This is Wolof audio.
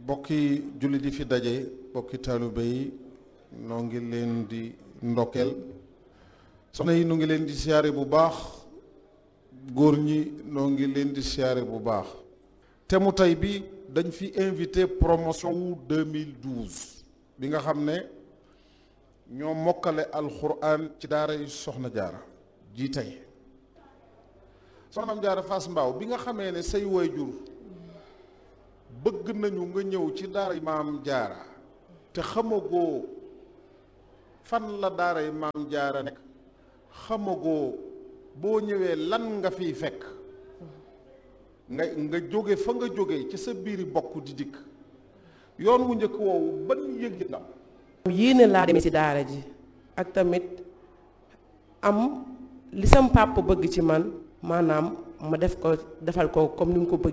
bokki jullit yi fi daje bokki taalibe yi noo ngi leen di ndokkeel soxna yi nu ngi leen di siyaare bu baax góor ñi noo ngi leen di siyaare bu baax te mu tey bi dañ fi invité promotion wu 2012 bi nga xam ne ñoo mokkale alxuraan ci daara yu soxna jaara ji tey soxna am jaara Fass Mbaaw bi nga xamee ne say waajur bëgg nañu nga ñëw ci daara yi maam jaara te xamagoo fan la daara yi maam jaara nekk xamagoo boo ñëwee lan nga fiy fekk nga nga jóge fa nga jóge ci sa biiri bokk di dikk yoon wu njëkk woowu ban yëg ndam yéene laa demee ci daara ji ak tamit am li sam papa bëgg ci man maanaam ma def ko defal ko comme ni mu ko bëgg